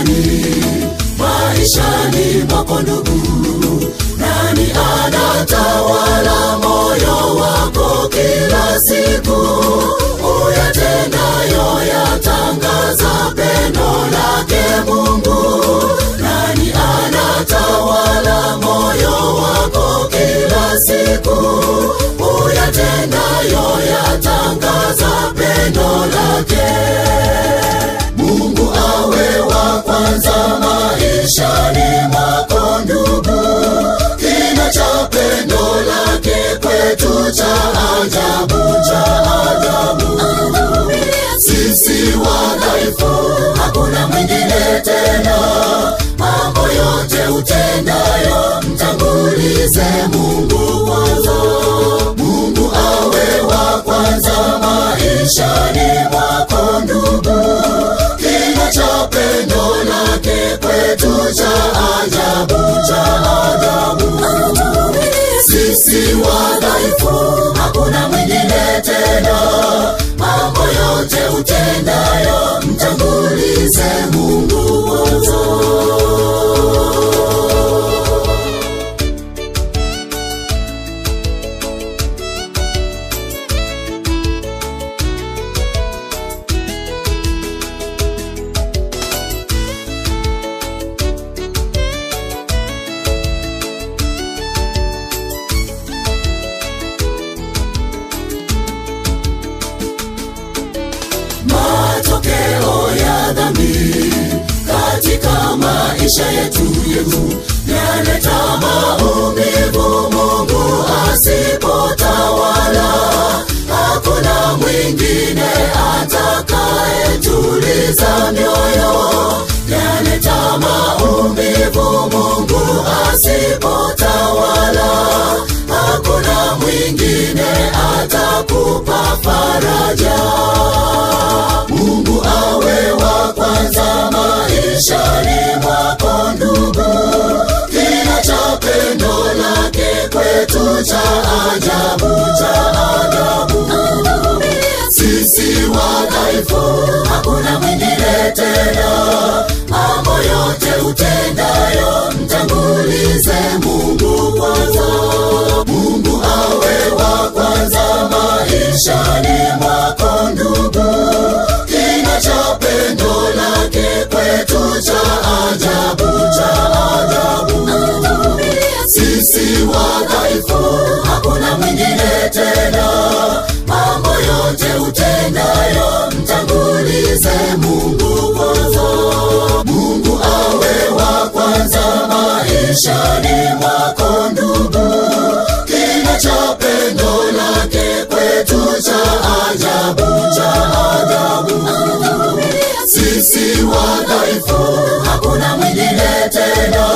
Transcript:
nani maishani mwako ndugu nani anatawala moyo wako kila siku uyatendayo yatangaza pendo lake mungu nani anatawala moyo wako kila siku uyatendayo yatangaza pendo lake mungu awe wa kwanza maishani mwako ndugu kina cha pendo lake kwetu cha ajabu cha ajabu sisi wadhaifu hakuna mwingine tena mambo yote utendayo mtangulize mungu kwanza mungu awe wa kwanza maishani mwako ndugu kina cha pendo lake kwetu cha ajabu cha ajabu sisi wadhaifu hakuna mwingine tena mambo yote utendayo mtangulize mungu kwanza matokeo ya dhambi katika maisha yetu yetu yaleta maumivu mungu asipotawala hakuna mwingine atakayetuliza mioyo yaleta maumivu mungu asipotawala hakuna mwingine atakupa faraja mungu awe wa kwanza maishani mwako ndugu kina cha pendo lake kwetu cha ajabu cha ajabu sisi wadhaifu hakuna mwingine tena mambo yote utendayo mtangulize mungu kwanza mungu awe wa kwanza maishani mwako ndugu kina cha pendo lake kwetu cha ajabu cha ajabu sisi wadhaifu hakuna mwingine tena mambo yote utendayo mtangulize mungu kwanza mungu awe wa kwanza maishani mwako ndugu kina cha pendo lake kwetu cha ajabu cha ajabu sisi wadhaifu hakuna mwingine tena